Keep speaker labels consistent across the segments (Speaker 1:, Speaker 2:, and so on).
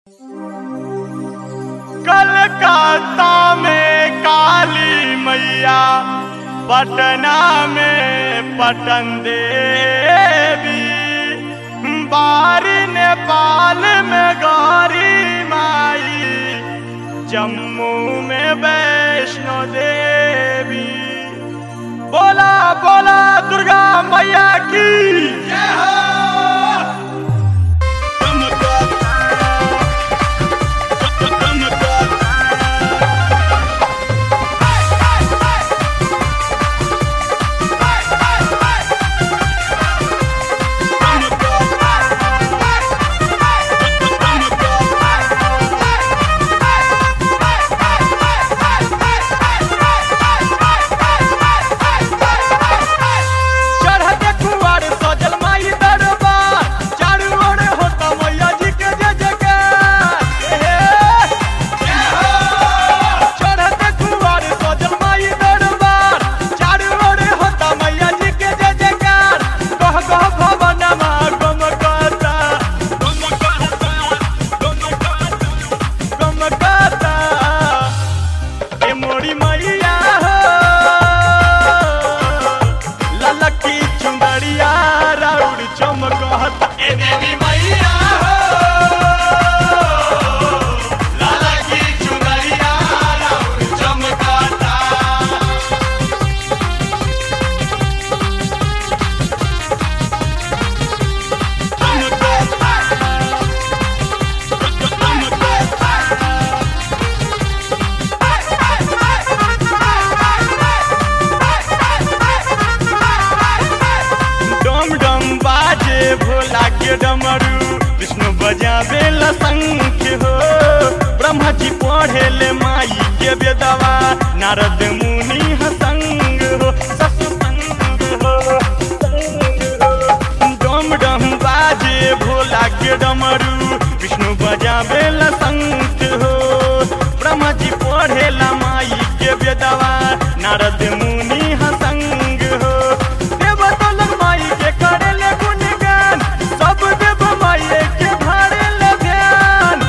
Speaker 1: कलकत्ता में काली मैया पटना में पटन देवी बारी नेपाल में गौरी माई जम्मू में वैष्णो देवी बोला बोला दुर्गा मैया की जय हो चढ़ते कुआर सजल माई दरबार चारू ओर होता मैया जी के जय जयकार हे, जय हो। चढ़ते कुआर सजल माई दरबार चारू ओर होता मैया जी के जय जयकार कह कह भवनमा गम करता गम करता गम करता गम करता ए मोरी मैया हो ललकी चुंदड़िया राउर चमकत ए देवी मैया हो ललकी चुंदड़िया राउर चमकता डम डम बाजे भोला के डमरू विष्णु बजावे शंख हो ब्रह्मा जी पढ़े ले माई के बेदवा नारद मुनि हसंग हो सत्संग हो डम डम बाजे भोला के डमरू विष्णु बजावे शंख हो ब्रह्मा जी पढ़े ला माई के बेदवा नारद मुनि हसंग हो देव तोलक माई के करे ले गुणगान सब देव माई के भारे ले ध्यान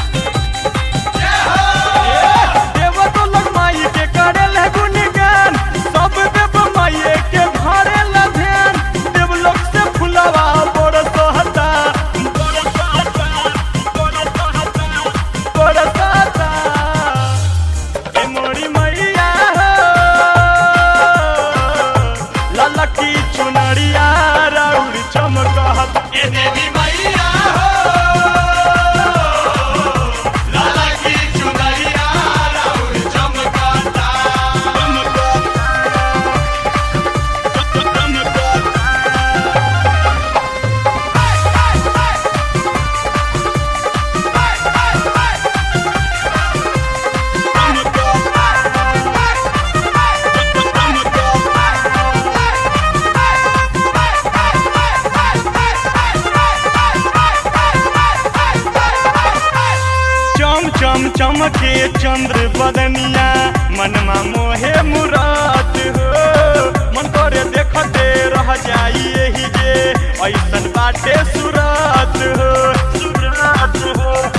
Speaker 1: देव तोलक माई के करे ले गुणगान सब देव माई के भारे ले ध्यान देवलोक से फुलवा बरसता बरसता बरसता बरसता ए मोरी मैया हो ललकी चुनरिया राउर चमकत ए देवी मैया हो ललकी चुनरिया राउर चमकता चम चम चमके चंद्र बदनिया मनमा मोहे मुराद हो मन करे देखते रह जाई एही जे ऐसन बाटे सुरात हो सुरात हो